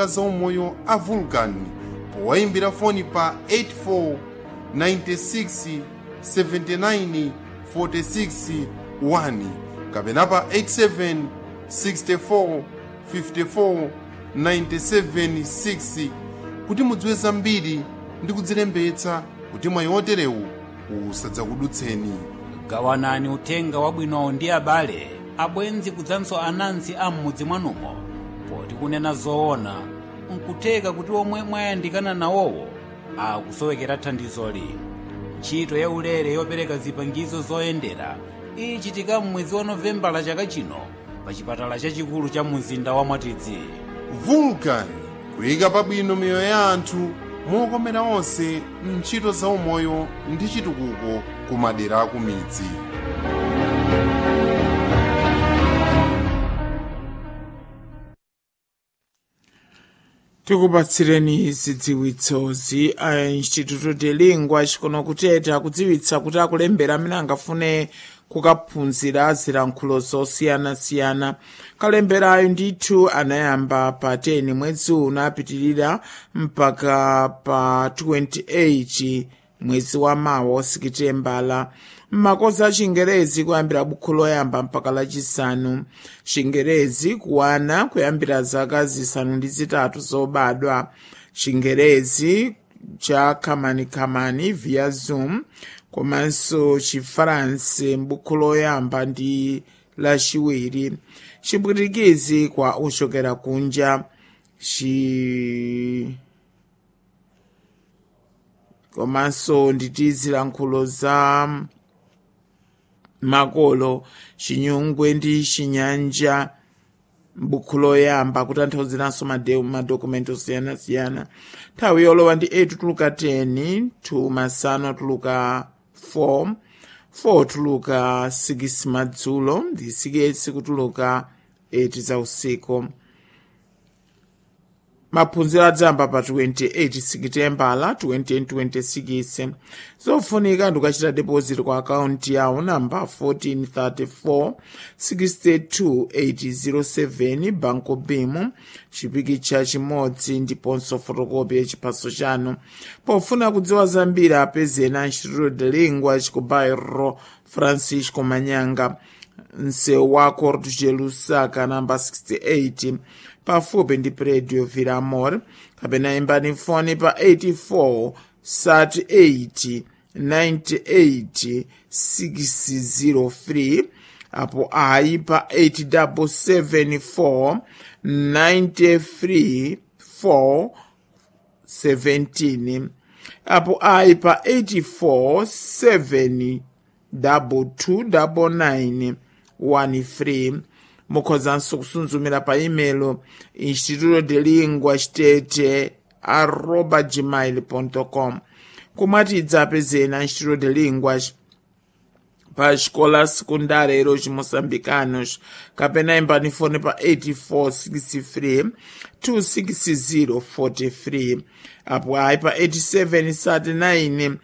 zaumoyo a vulcan powayimbira foni pa 84 96 79 46 1 kapena pa 87 64 54 97 6 kuti mudziwe zambiri ndi kudzilembetsa kuti mwayi oterewu usadzakudutseni gawanani uthenga wabwinowo ndi abale abwenzi kudzanso anansi a m'mudzi mwanumo poti kunena zoona nkutheka kuti omwe mwayandikana nawowo akusowekera thandizoli ntchito ya ulere yopereka zipangizo zoyendera ichitika m'mwezi wa novembala chaka chino pa chipatala chachikulu cha mzinda wa mwatidzi vulcan kuyika pabwino miyoyo ya anthu mokomera onse mntchito zaumoyo ndi chitukuko ku madera aku midzi tikupatsireni zidziwitsozi a instituto de lingua chikono kuteta kudziwitsa kuti akulembera amene angafune kukaphunzira zilankhulo zosiyanasiyana kalemberayo ndithu anayamba pa 10 mwezi uno apitirira mpaka pa 28 mwezi wa mawa sikitembala mmakozi a chingerezi kuyambira bukhu loyamba mpaka lachisanu chingerezi kuwana kuyambira zaka zisanu ndi zitatu zobadwa chingerezi cha khamanikamani via zoom komanso chifaransi m'bukhu loyamba ndi lachiwiri chipwitikizi kwa ochokera kunja chi komanso nditi zilankhulo za makolo chinyungwe ndi chinyanja m'bukhu loyamba kutanthauziraso madokumenti osiyanasiyana nthawi yolowa ndi 8 tuluka 10 2 masana atuluka 4 4 tuluka 6 madzulo ndi 6 kutuluka 8 za usiku maphunziro adzamba pa 28 sikitembala 2026 zofunika ndikachita deposit kwa akaunti yawo namba 1434 62807 banco bim chipikicha chimodzi ndiponso fotokopi yachiphaso chanu pofuna kudziwa zambiri apezeni a instituto de lingua chikubairo francisco manyanga msewu wa cordo de lusaka namba 68 pafupi ndi predio viramor kapena imbani foni pa 84 38 98 603 apo ayi pa 8774 93 4 17 apo ayi pa 84 7 double 2 double 9 1 free mukhozanso kusunzumira pa imelo instituto de lingua state arroba gmail com kumwatidza apezena instituto de linguas pa xikola sekundara eros moçambicanos kapena imbani fone pa 8463 26043 apo ayi pa 8739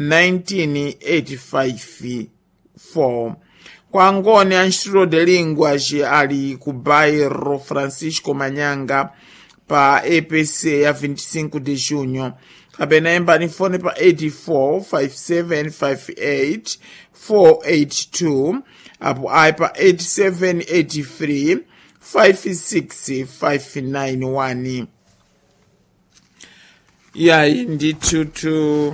1985 4 kwangoni a instituto de linguas ali ku bairro francisco manyanga pa epc ya 25 de junho kapena imbani fone pa 84 5758 482 apo ayi pa 8783 56591 yayi ndithutu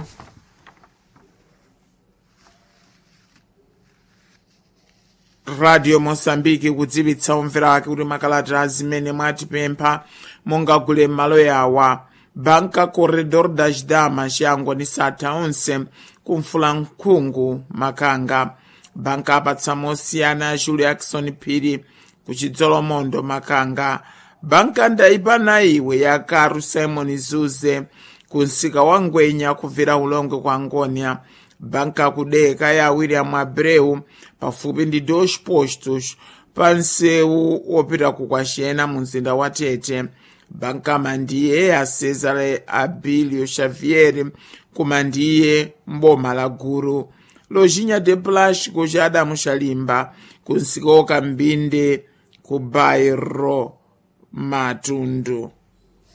radio mosambiki kudziwitsa omvera ake kuti makalata zimene mwatipempha mungagule m'malo yawa banka corredor da chidama chiyango ni satha onse kumfulankhungu makanga banka apatsa mosiyana a julia jackson phiri kuchidzolomondo makanga banka ndayipana iwe ya karu simon zuze kunsika wa ngwenya kubvera ulongwe kwa ngonia banka kudeka ya william abreu pafupi ndi dos postos pa msewu wopita kukwacena mu mzinda wa tete banka mandiye ya cesare abilio xavier kumandiye mboma la guru lojinha de plástico ja adamu xalimba kunsika woka mbinde ku bairro matundu